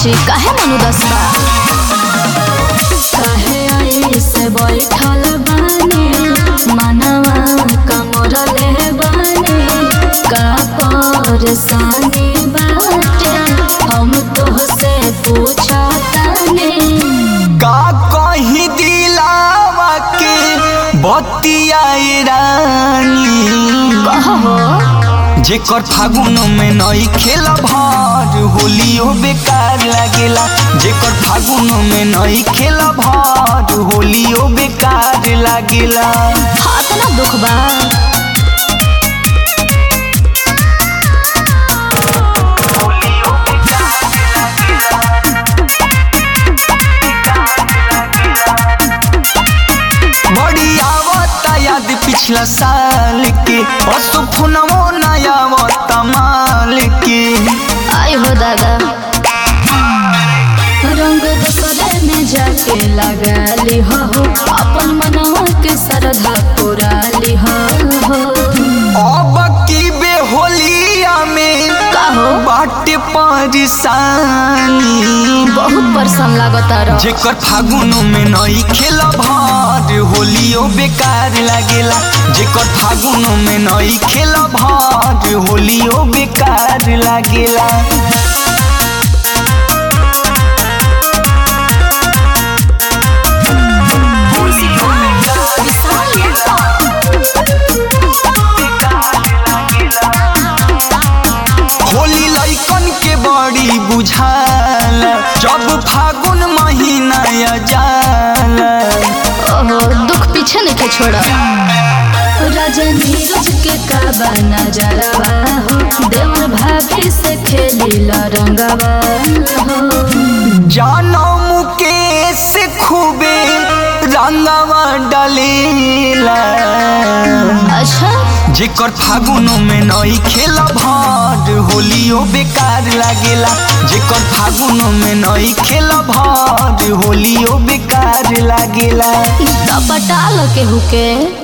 छी काहे मनु दसबा काहे आई से बैठल बानी मनवा कमरले बानी का परेशानी बाटे हम तोहसे पूछतानी का कहीं दिलावा के बतियाए रानी कहो जेकर फागुन में नई खेल भर होलियो बेकार लागेला जेकर फागुन में नई खेल भर होलियो बेकार लागेला हाथ ना दुख बा बड़ी आवता याद पिछला साल के असुफुनवो नया आवता माल के आई हो दादा रंग दूसरे में जाके लगाली हो अपन मनवा के श्रद्धा पुराली हो अब की बेहोलिया में कहो बाटे परेशानी बहुत परेशान लागता रह जेकर फागुन में नई खेल भर होलियो बेकार लागेला जेकर फागुन में नई खेल भर होलियो बेकार लागेला होली लइकन के बड़ी बुझाला जब फागुन महीना आ जाला ओहो दुख पीछे नहीं छोड़ा राजा नीरज के काबा नजरवा हो देवर भाभी से खेली रंगवा हो जानो मुकेश खूबे रंगवा डलेला अच्छा जेकर फागुन में नई खेल भर होलियो बेकार लागेला जेकर फागुन में नई खेल भर होलियो बेकार लागेला पटाल के हुके